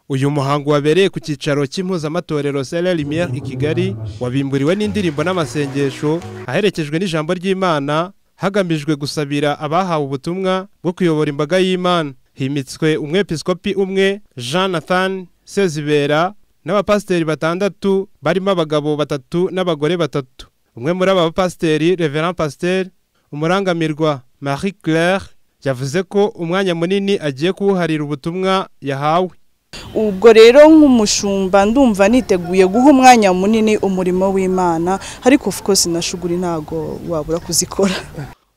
uyu muhango wabereye ku cyicaro cy'impuzamatorero Sera Lumière i Kigali wabimburiwe n'indirimbo n'amasengesho aherekejwe n'ijambo ry'Imana hagamijwe gusabira abahawe ubutumwa bwo kuyobora imbaga y'Imana himitswe umwepiskopi umwe Jean Nathan Sezibera n'abapasiteri batandatu barimo abagabo batatu n'abagore batatu umwe muri aba bapasiteri Reverend Pasteur umurangamirwa Marie Claire yavuze ko umwanya munini agiye kuwuharira ubutumwa yahawe ubwo rero nk'umushumba ndumva niteguye guha umwanya munini umurimo w'imana ariko of course nashuguri ntago wabura kuzikora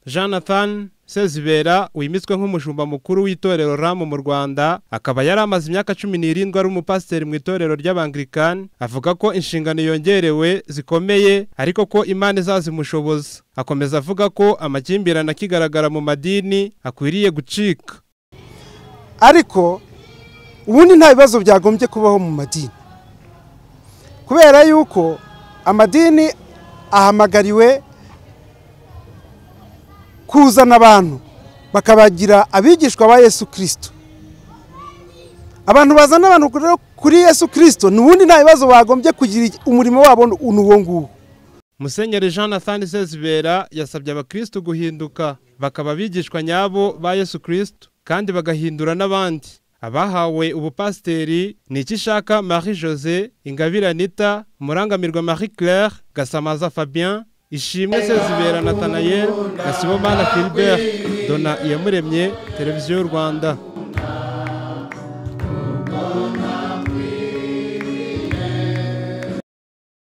Jonathan Sezibera wimitswe nk'umushumba mukuru w'itorero RAM mu Rwanda akaba yari amaze imyaka 17 ari umupasiteri mu itorero ry'Abanglikani avuga ko inshingano yongerewe zikomeye ariko ko Imana izazimushoboza akomeza avuga ko amakimbirane akigaragara mu madini akwiriye gucika ariko ubundi nta bibazo byagombye kubaho mu madini kubera yuko amadini ahamagariwe kuzana abantu bakabagira abigishwa ba yesu kirisito abantu bazana abantu kuri yesu kirisito n'ubundi nta bibazo bagombye kugira umurimo wabo n'uwo nguwo musenyeri jean nathan sezibera yasabye abakirisitu guhinduka bakaba abigishwa nyabo ba yesu kirisito kandi bagahindura n'abandi abahawe ubupasiteri ni iki ishaka marie jose ingabire anita murangamirwa marie claire gasamaza fabien ishimwe sezibera natanayeri nasibomana filibert dona iyamuremye televiziyo y'u rwanda